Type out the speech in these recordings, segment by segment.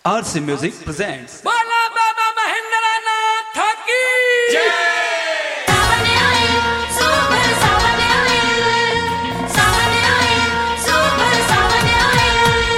RC Music presents बोला बाबा महेंद्र नाथ की सावन आए सुपर सावन आए सावन आए सुपर सावन आए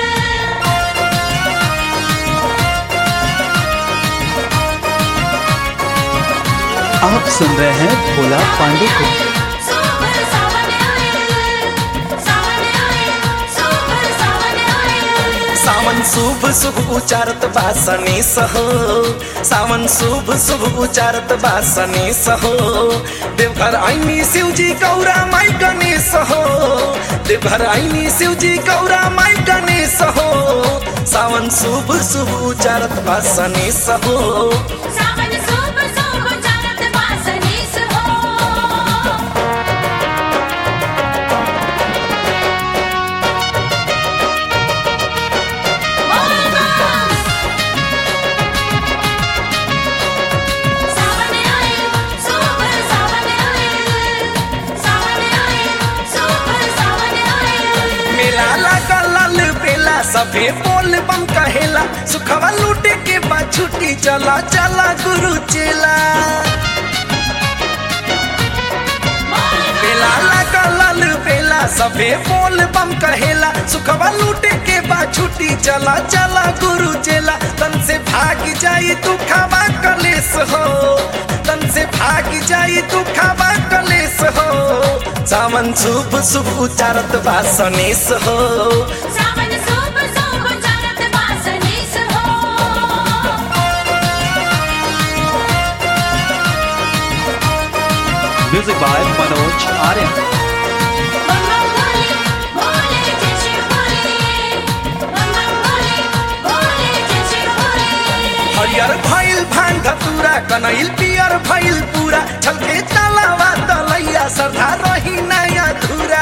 आप सुन रहे हैं भोला पांडे को सुपर सावन आए सावन आए सुपर सावन आए सावन शुभ शुभ उचारत बासनी सहो सावन शुभ शुभ उचारत बासनी सहो देवघर आईनी शिवजी गौरा माई गणेश हो देवघर आईनी शिवजी गौरा माई गणेश हो सावन शुभ शुभ उचारत बासनी सहो सावन सुपर सुपर जानत बासनीस हो सावन आए सुपर सावन आए सावन आए सुपर सावन आए मेला लगा लाल बेला सभे बोल बम कहेला सुखवा लूटे के बाद छुट्टी चला चला गुरु चेला बेला लगा लाल बेला सभे बोल बम कहेला सुखवा लूटे के बाद छुट्टी चला चला गुरु चेला तन से भाग जाई तू खावा कलेस हो तन से भाग जाई तू खावा कलेस हो सावन शुभ शुभ उचारत बासनेस हो सावन सुपर सुपर जानत बासनीस हो Music by Manoj Aryan. बम बोले बोले जय शिव बोले बम बोले बोले जय शिव बोले हरियर भइल भांग धतूरा कनैल पियर भइल पूरा छलके तलावा तलैया सरधा रही नया धुरा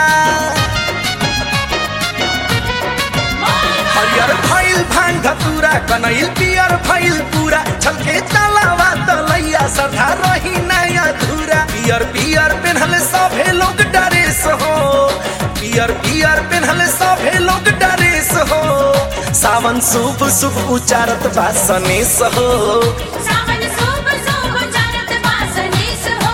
हरियर भइल भांग धतूरा कनैल पियर भइल पूरा छलके तलावा तलैया सरधा रही नया धुरा पियर पियर पेन्हल सभे लोग डरेस हो पियर पियर पेन्हल सभे लोग डरेस हो सावन शुभ शुभ उचारत बासनेस हो सावन सुपर सुपर जानत बासनीस हो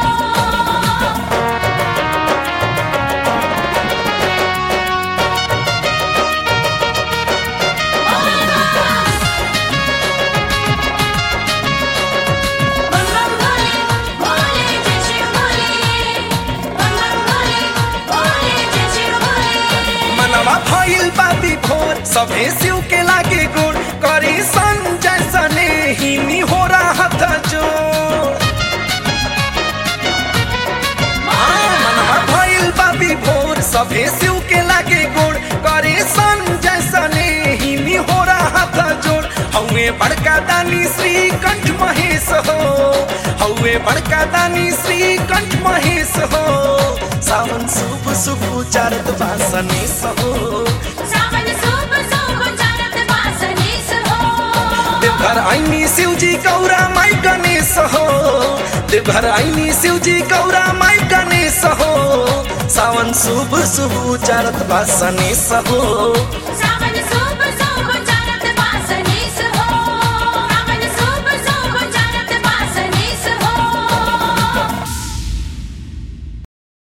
बम बोले बोले जय शिव बोले बम बोले बोले जय शिव बोले मनवा भइल बाबी भोर सभे शिव के लागे गोर करी संजय सने ही हो राहत जोर हाँ, मनवा भइल बाबी भोर सभे शिव के लागे गोर करी संजय सने ही हो राहत जोर हौवे बड़का दानी श्री कंठ महेश हो हौवे बड़का दानी श्री कंठ महेश हो सावन शुभ शुभ उचारत बासनेस हो सावन सुपर सुपर जानत बासनीस हो देवघर आईनी शिवजी गौरा माई गणेश हो देवघर आईनी शिवजी गौरा माई गणेश हो सावन शुभ शुभ उचारत बासनेस हो सावन सुपर